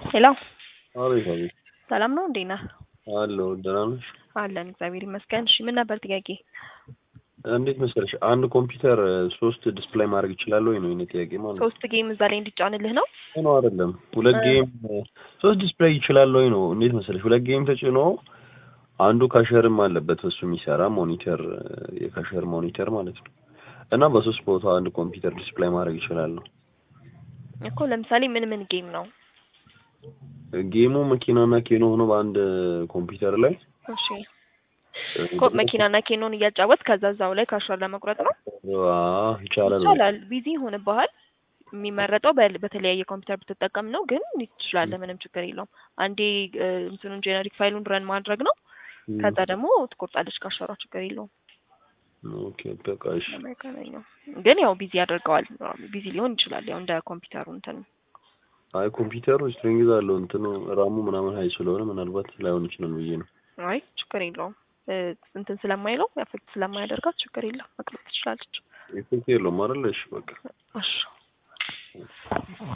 ሄሎ አቤት አቤት ሰላም ነው እንዴት ነህ? አለሁ ደህና ነሽ? አለን እግዚአብሔር ይመስገን። እሺ ምን ነበር ጥያቄ? እንዴት መሰለሽ አንድ ኮምፒውተር ሶስት ዲስፕሌይ ማድረግ ይችላል ወይ ነው የእኔ ጥያቄ ማለት ነው። ሶስት ጌም እዛ ላይ እንዲጫንልህ ነው? ነው አይደለም ሁለት ጌም ሶስት ዲስፕሌይ ይችላል ወይ ነው። እንዴት መሰለሽ ሁለት ጌም ተጭኖ አንዱ ካሸርም አለበት በሱ የሚሰራ ሞኒተር የካሸር ሞኒተር ማለት ነው እና በሶስት ቦታ አንድ ኮምፒውተር ዲስፕሌይ ማድረግ ይችላል ነው። እኮ ለምሳሌ ምን ምን ጌም ነው? ጌሙ መኪናና ኬኖ ሆኖ በአንድ ኮምፒውተር ላይ እሺ እኮ መኪናና ኬኖን እያጫወት ከዛ እዛው ላይ ካሸር ለመቁረጥ ነው? አዎ ይቻላል። ይቻላል። ቢዚ ይሆንብሃል። የሚመረጠው በ- በተለያየ ኮምፒውተር ብትጠቀም ነው፣ ግን ትችላለህ። ምንም ችግር የለውም። አንዴ እ፣ እንትኑን ጄኔሪክ ፋይሉን ረን ማድረግ ነው። ከዛ ደግሞ ትቆርጣለች ካሸሯ፣ ችግር የለውም። ኦኬ በቃ እሺ። ለማይገናኘው ግን ያው ቢዚ ያደርገዋል። ቢዚ ሊሆን ይችላል። ያው እንደ ኮምፒውተሩ እንትን አይ ኮምፒውተሩ ስትሪንግዝ አለው እንትኑ ራሙ ምናምን ሀይ ስለሆነ ምናልባት ላይሆን ይችላል ብዬ ነው። አይ ችግር የለውም። እ፣ እንትን ስለማይለው አፌክት ስለማያደርጋት ችግር የለም። መቅረጥ ትችላለች። ኢፌክት የለውም አይደል? እሺ በቃ እሺ